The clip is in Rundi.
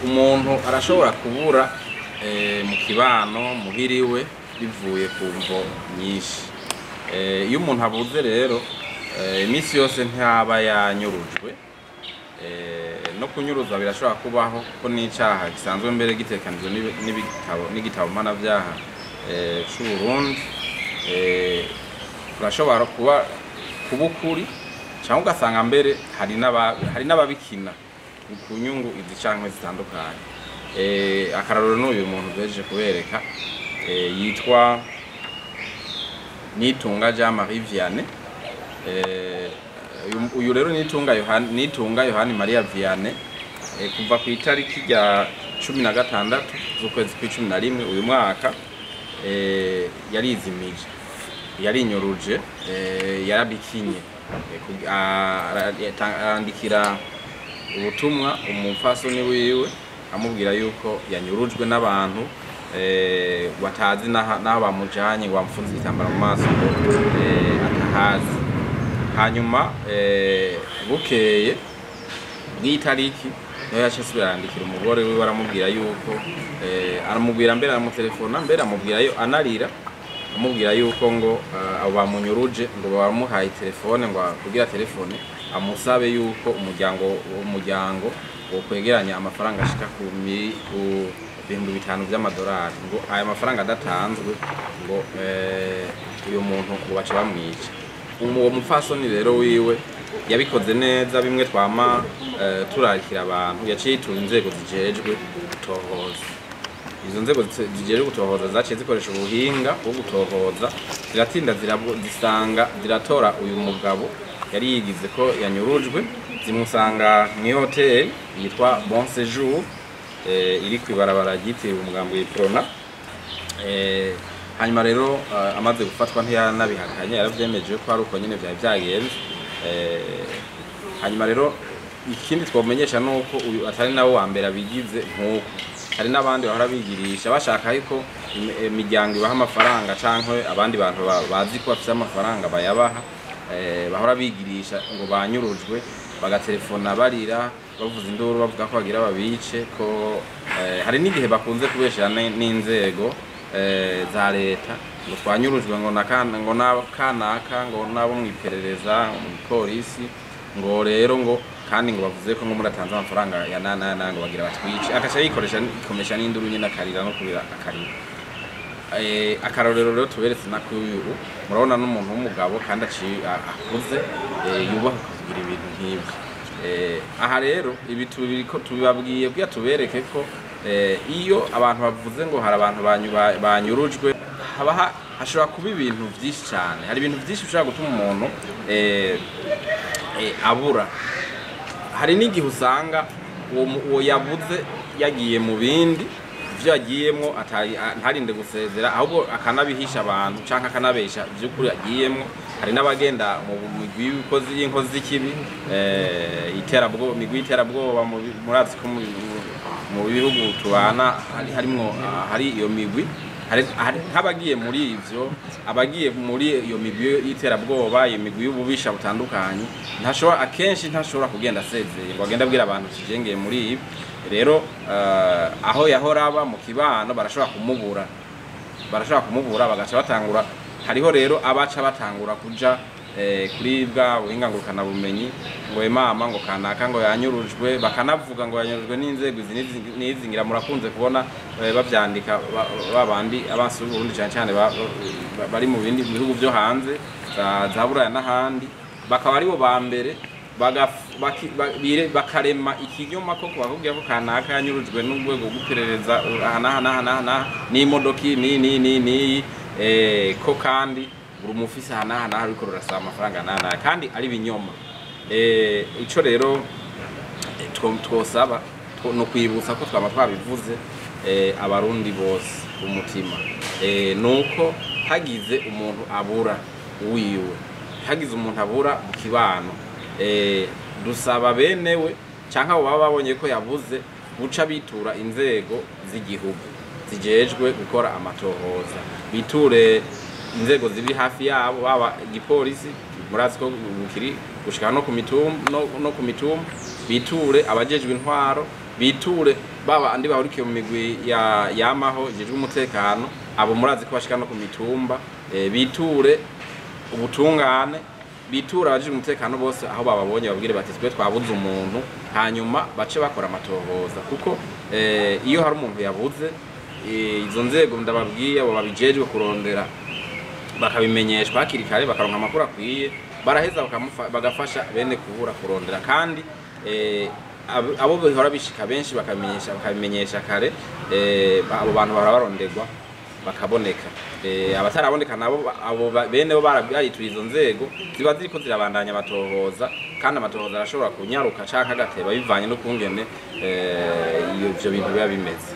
umuntu arashobora kubura eh, mu kibano muhiriwe bivuye ku mvo nyinshi Eh, iyo umuntu abuze rero eh, iminsi yose ntaba yanyurujwe Eh, no kunyuruza birashobora kubaho ko n'icyaha gisanzwe mbere gitekanijwe n'ibi- n'ibitabo n'igitabo mpanabyaha eh, c'u Burundi eh, urashobora kuba kuba ukuri cyangwa ugasanga mbere hari n'aba- hari n'ababikina ku nyungu izi canke zitandukanye eh, akarorero n'uyu muntu duhejeje kubereka eh, yitwa Nitunga Jean Marie Vianney eh, uyu- uyu rero Nitunga Yohani Nitunga Yohani Maria Vianney eh, kuva ku itariki rya cumi na gatandatu z'ukwezi kw'icumi na rimwe uyu mwaka eh, yarizimije yarinyuruje eh, yarabikinye Eh, kug- a- ara- yata- arandikira ubutumwa umupfasoni wiwe amubwira yuko yanyurujwe n'abantu eh, batazi n'aha- n'aho bamujanye ngo bamufunze igitambara mu maso ngo eh, atahazi hanyuma eh, bukeye bw'itariki niho yaciye asubira arandikira umugore wiwe aramubwira yuko eh, aramubwira mbere aramutelefona mbere amubwira yo anarira amubwira yuko ngo eh, abo bamunyuruje ngo bamuhaye telefone ngo kugira telefone amusabe yuko umuryango umuryango wo kwegeranya amafaranga ashika ku mi- ku bihumbi bitanu by'amadolari ngo aya mafaranga adatanzwe ngo eh, uyu muntu ngo baca bamwica uwo mupfasoni rero wiwe yabikoze neza bimwe twama eh, turarikira abantu yaciye yitura inzego zijejwe gutohoza izo nzego zi- zijejwe gutohoza zaciye zikoresha ubuhinga bwo gutohoza ziratinda zirabo- zisanga ziratora uyu mugabo yari yigize ko yanyurujwe zimusanga mw'ihoteli yitwa bon séjour eh, iri kw'ibarabara ryitiriwe umugambi w'iprona Eh, hanyuma rero eh, amaze gufatwa ntiyanabihakanye yaravyemeje ko ari uko nyene vyari vyagenze Eh, hanyuma rero ikindi twomenyesha nuko uyu atari nawe wa mbere abigize nk'uko hari n'abandi bahora bigirisha bashaka yuko im- imiryango ibaha amafaranga canke abandi bantu ba- bazi ko bafise amafaranga bayabaha eh, bahora bigirisha ngo banyurujwe bagatelefona barira bavuza induru bavuga ko bagira babice ko eh, hari n'igihe bakunze kubeshera ne- n'inzego eh, za leta ngo twanyurujwe ngo na kana- ngo na kanaka ngo nabo mu iperereza mu polisi ngo rero ngo kandi ngo bavuze ko ngo muratanze amafaranga ya nana nana ngo bagira batwice agaca yikoresha ikomesha n'induru nyine akarira no kubira akarira eh, akarorero rero tuberetse na k'uyu murabona n'umuntu w'umugabo kandi aciye a- akuze eh, yubaha kugira ibintu nk'ibyo eh, aha rero ibi tubiriko tubibabwiye kugira tubereke ko eh, iyo abantu bavuze ngo hari abantu banyu- ba- banyurujwe haba ha- hashobora kuba ibintu byinshi cyane hari ibintu byinshi bishobora gutuma umuntu eh, eh, abura hari n'igihe usanga uwo mu- uwo yabuze yagiye mu bindi ibyo yagiyemwo atari- a- ntarinde gusezera ahubwo akanabihisha abantu cyangwa akanabesha by'ukuri agiyemwo hari n'abagenda mu migwi y'ibikozi y'inkozi z'ikibi eh, iterabwoba imigwi y'iterabwoba mu bi- murazi ko mu- mu- mu bihugu tubana hari harimwo ah, hari iyo migwi hari hari- nk'abagiye muri ivyo abagiye muri iyo migwi y'iterabwoba iyo migwi y'ububisha butandukanye ntashobora akenshi ntashobora kugenda asezeye ngo agende abwira abantu kijengeye muri ibi rero eh, aho yahora aba mu kibano barashobora kumubura barashobora kumubura bagaca batangura hariho rero abaca batangura kuja eh, kuri bwa buhinga ngurukanabumenyi ngo "We mama ngo kanaka ngo yanyurujwe bakanavuga ngo yanyurujwe n'inzego izi n'izi- n'izi ngira murakunze kubona eh, bavyandika ba- babandi abansi b'uburundi cyane cyane ba- ba- bari mu bindi bihugu byo hanze za za buraya n'ahandi bakaba aribo ba mbere bagaf- baki- ba- bire- bakarema ikinyoma ko bakubwira ko kanaka yanyurujwe n'urwego rw'iperereza aha n'aha n'aha n'aha n'aha n'imodoka iyi n'iyi n'iyi n'iyi n'iyi eh, ko kandi buri mufisi aha n'aha n'aha ariko rurasaba amafaranga n'aha n'aha kandi ari ibinyoma Eh, ico rero eh, two- twosaba two- ni ukwibutsa ko twaba twabivuze eh, abarundi bose umutima eh, nuko hagize umuntu abura wiwe hagize umuntu abura mu kibano eh, dusaba benewe cyangwa abo baba babonye ko yabuze guca bitura inzego z'igihugu zijejwe gukora amatohoza biture inzego ziri hafi yabo baba igipolisi murazi ko kiri gushika no ku mitumba no, no ku mitumba biture abajejwe intwaro biture baba andi bahurikiye mu migwi ya yamaho ijejwe umutekano abo murazi ko bashika no ku mitumba eh, biture ubutungane bitura abajije umutekano bose aho bababonye babwire bati twe twabuze umuntu hanyuma bace bakora amatohoza kuko eh, iyo hari umuntu yabuze eh, izo nzego ndababwiye abo babijejwe kurondera bakabimenyeshwa hakiri kare bakaronka amakuru akwiye baraheza bakamufa- bagafasha bene kubura kurondera kandi eh, abo- abo bihora bishika benshi bakabimenyesha bakabimenyesha kare eh, abo bantu bahora baronderwa bakaboneka eh, abataraboneka nabo ba- abo ba- bene bo barabituriye izo nzego ziba ziriko zirabandanya amatohoza kandi amatohoza arashobora kunyaruka canke agateba bivanye n'ukungene eh, iyo ivyo bintu biba bimeze